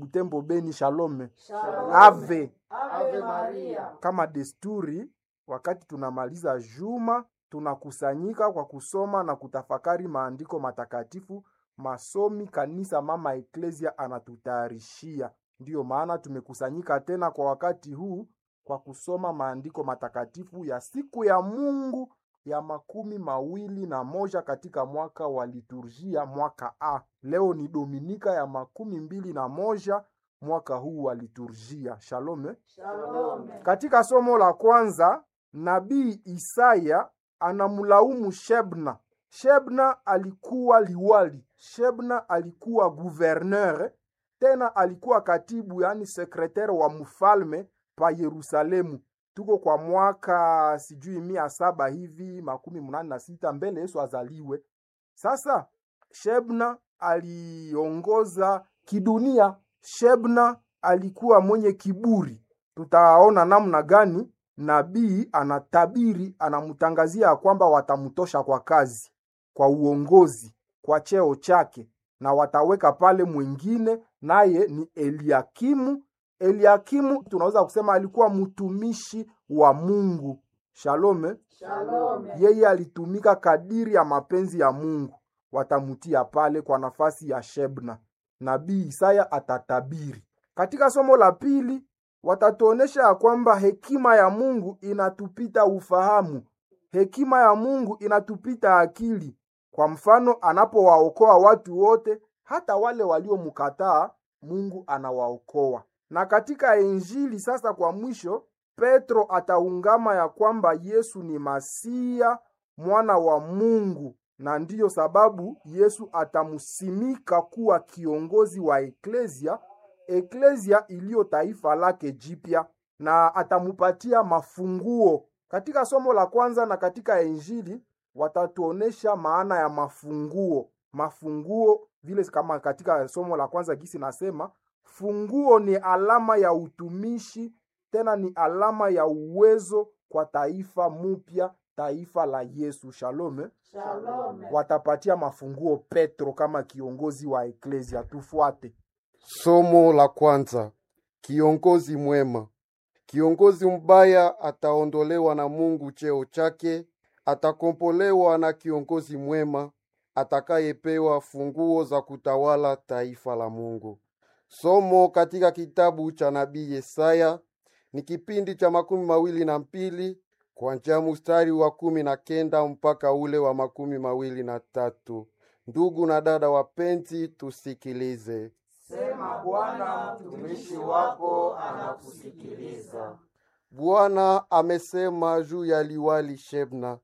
Butembo, Beni. Shalome, Shalom. ave Ave Maria. kama desturi, wakati tunamaliza juma tunakusanyika kwa kusoma na kutafakari maandiko matakatifu, masomi kanisa mama eklesia anatutayarishia. Ndiyo maana tumekusanyika tena kwa wakati huu kwa kusoma maandiko matakatifu ya siku ya Mungu ya makumi mawili na moja katika mwaka wa liturgia mwaka A. Leo ni Dominika ya makumi mbili na moja mwaka huu wa liturgia. Shalome. Shalom. Katika somo la kwanza, nabii Isaya anamlaumu Shebna. Shebna alikuwa liwali, Shebna alikuwa gouverneur, tena alikuwa katibu, yani sekretari wa mfalme pa Yerusalemu. Tuko kwa mwaka sijui mia saba hivi makumi mnane na sita mbele Yesu azaliwe. Sasa Shebna aliongoza kidunia. Shebna alikuwa mwenye kiburi. Tutaona namna gani nabii anatabiri, anamtangazia ya kwamba watamtosha kwa kazi, kwa uongozi, kwa cheo chake, na wataweka pale mwingine, naye ni Eliakimu. Eliakimu tunaweza kusema alikuwa mtumishi wa Mungu. Shalome. Shalom. Yeye alitumika kadiri ya mapenzi ya Mungu, watamutia pale kwa nafasi ya Shebna. Nabii Isaya atatabiri. Katika somo la pili, watatuonesha ya kwamba hekima ya Mungu inatupita ufahamu, hekima ya Mungu inatupita akili. Kwa mfano, anapowaokoa watu wote, hata wale waliomkataa, Mungu anawaokoa. Na katika Injili sasa, kwa mwisho, Petro ataungama ya kwamba Yesu ni Masia, mwana wa Mungu, na ndiyo sababu Yesu atamsimika kuwa kiongozi wa eklesia, eklesia iliyo taifa lake jipya, na atamupatia mafunguo. Katika somo la kwanza na katika Injili watatuonesha maana ya mafunguo. Mafunguo vile kama katika somo la kwanza gisi nasema, funguo ni alama ya utumishi, tena ni alama ya uwezo kwa taifa mupya, taifa la Yesu. Shalome. Shalom. Watapatia mafunguo Petro kama kiongozi wa eklesia. Tufuate. Somo la kwanza: kiongozi mwema. Kiongozi mbaya ataondolewa na Mungu cheo chake, atakombolewa na kiongozi mwema atakayepewa funguo za kutawala taifa la Mungu. Somo katika kitabu cha nabii Yesaya ni kipindi cha makumi mawili na mbili kuanzia mstari wa kumi na kenda mpaka ule wa makumi mawili na tatu. Ndugu na dada wapenzi, tusikilize. Sema Bwana, mtumishi wako anakusikiliza. Bwana amesema juu ya liwali Shebna,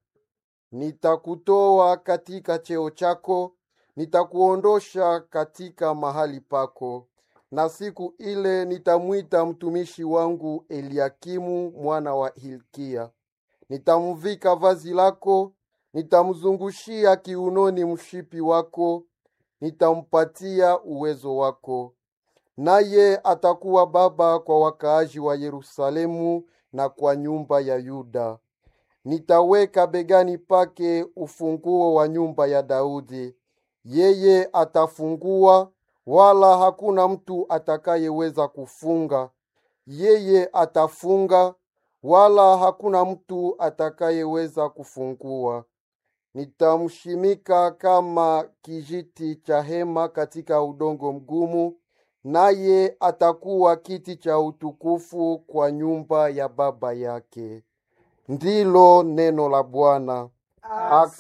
nitakutoa katika cheo chako, nitakuondosha katika mahali pako, na siku ile nitamwita mtumishi wangu Eliakimu mwana wa Hilkia, nitamvika vazi lako, nitamzungushia kiunoni mshipi wako, nitampatia uwezo wako naye atakuwa baba kwa wakaaji wa Yerusalemu na kwa nyumba ya Yuda. Nitaweka begani pake ufunguo wa nyumba ya Daudi. Yeye atafungua, wala hakuna mtu atakayeweza kufunga. Yeye atafunga, wala hakuna mtu atakayeweza kufungua. Nitamshimika kama kijiti cha hema katika udongo mgumu, naye atakuwa kiti cha utukufu kwa nyumba ya baba yake. Ndilo neno la Bwana.